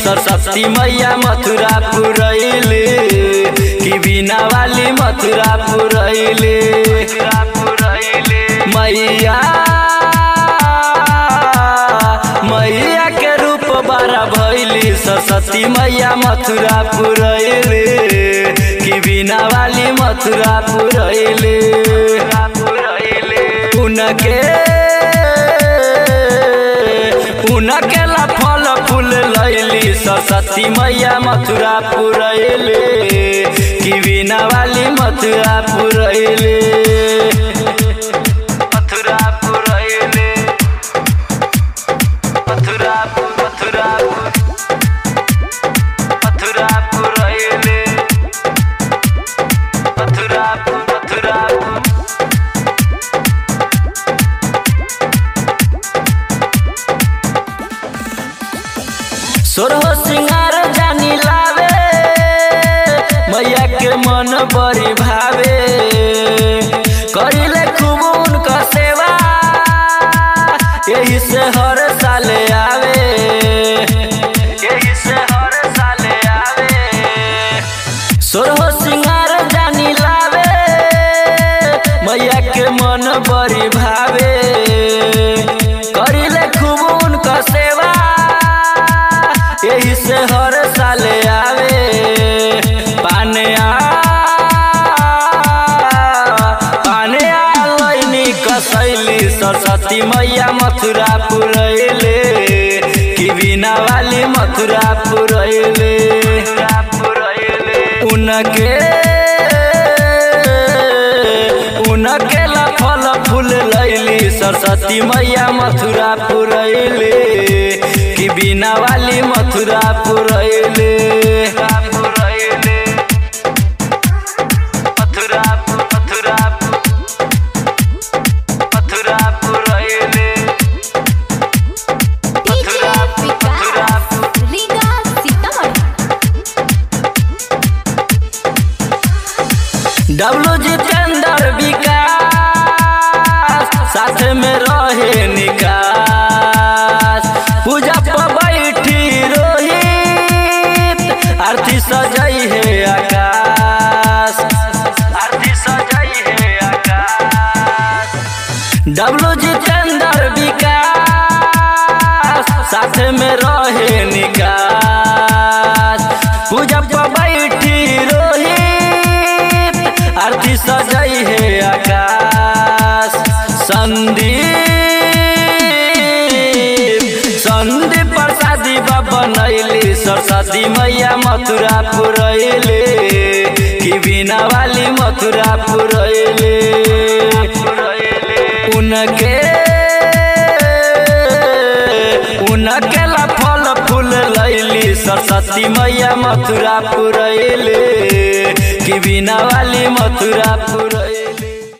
सरस्वती मैया मथुरा पुरैले कि बिना वाली मथुरा पुरैले मैया मैया के रूप बड़ा भैली सरस्वती मैया मथुरा पुरैले कि बिना वाली मथुरा पुरैले उनके उनके ला फल फूल लैली सरस्वती मैया मथुरा पुरैले कि बिना वाली मथुरा पुरैले मथुरा पुरैले मथुरा मथुरा मथुरा पुरैले मथुरा मथुरा सोरहो सिंगार जानी लावे मैया के मन बड़ी भावे करिले खूब उनका सेवा यही से हर साले आवे यही से हर साले आवे सोरहो सिंगार जानी लावे मैया के मन बड़ी भावे करिले खूब उनका सेवा यही से हर साले आवे पाने आ पाने आ लैनी कसैली सरस्वती मैया मथुरा पुरैले कि बिना वाली मथुरा पुरैले उनके उनके ला फल फूल लैली सरस्वती मैया मथुरा पुरैले कि बिना वाली मथुरा पुरैले मथुरा मथुरा मथुरा पुरैले डीजे विकास रीगा सीतामढ़ी डब्लू जितेंद्र विकास साथ में रहे निकास पूजा पर बैठी रोहित आरती सजई है आकाश आरती सजई है आकाश डब्लू जितेंद्र विकास साथ में रहे निकास पूजा पर बैठी रोहित आरती सजई है आकाश संदीप संदीप प्रसादी बनैली सरस्वती मैया मथुरा पुरैले कि बिना वाली मथुरा पुरैले उनके उनके ला फल फूल लैली सरस्वती मैया मथुरा पुरैले कि बिना वाली मथुरा पुरैले